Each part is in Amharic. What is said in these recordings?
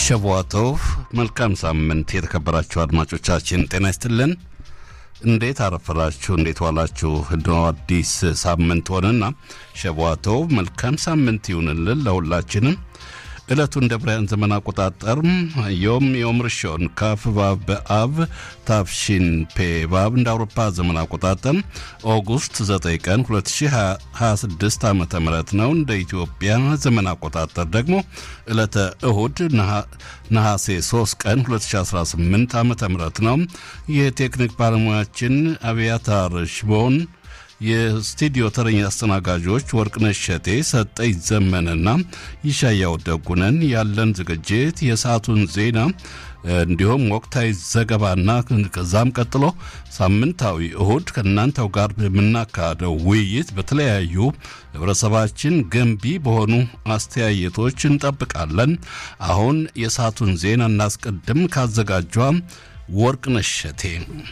ሸቧቶቭ መልካም ሳምንት የተከበራችሁ አድማጮቻችን ጤና ይስጥልን። እንዴት አረፈራችሁ? እንዴት ዋላችሁ? እንደው አዲስ ሳምንት ሆነና ሸቧቶቭ መልካም ሳምንት ይሁንልን ለሁላችንም። ዕለቱ እንደ ብራያን ዘመን አቆጣጠር ዮም ዮም ርሾን ካፍ ባብ በአብ ታፍሺን ፔ ባብ እንደ አውሮፓ ዘመን አቆጣጠር ኦጉስት 9 ቀን 2026 ዓ ም ነው። እንደ ኢትዮጵያ ዘመን አቆጣጠር ደግሞ ዕለተ እሁድ ነሐሴ 3 ቀን 2018 ዓ ም ነው። የቴክኒክ ባለሙያችን አብያታር ሽቦን የስቱዲዮ ተረኛ አስተናጋጆች ወርቅነሽ ሸቴ፣ ሰጠኝ ዘመንና ይሻያው ደጉነን። ያለን ዝግጅት የሰዓቱን ዜና እንዲሁም ወቅታዊ ዘገባና ከዛም ቀጥሎ ሳምንታዊ እሁድ ከእናንተው ጋር የምናካሄደው ውይይት በተለያዩ ህብረተሰባችን ገንቢ በሆኑ አስተያየቶች እንጠብቃለን። አሁን የሰዓቱን ዜና እናስቀድም። ካዘጋጇ ወርቅነሽ ሸቴ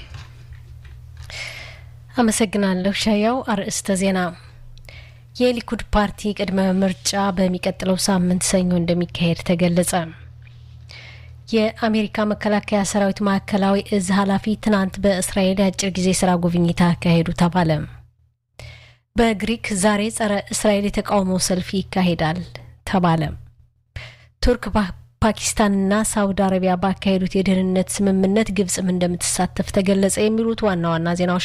አመሰግናለሁ ሻያው። አርዕስተ ዜና የሊኩድ ፓርቲ ቅድመ ምርጫ በሚቀጥለው ሳምንት ሰኞ እንደሚካሄድ ተገለጸ። የአሜሪካ መከላከያ ሰራዊት ማዕከላዊ እዝ ኃላፊ ትናንት በእስራኤል የአጭር ጊዜ ስራ ጉብኝት አካሄዱ ተባለ። በግሪክ ዛሬ ጸረ እስራኤል የተቃውሞ ሰልፍ ይካሄዳል ተባለ። ቱርክ ፓኪስታንና ሳውዲ አረቢያ ባካሄዱት የደህንነት ስምምነት ግብጽም እንደምትሳተፍ ተገለጸ። የሚሉት ዋና ዋና ዜናዎች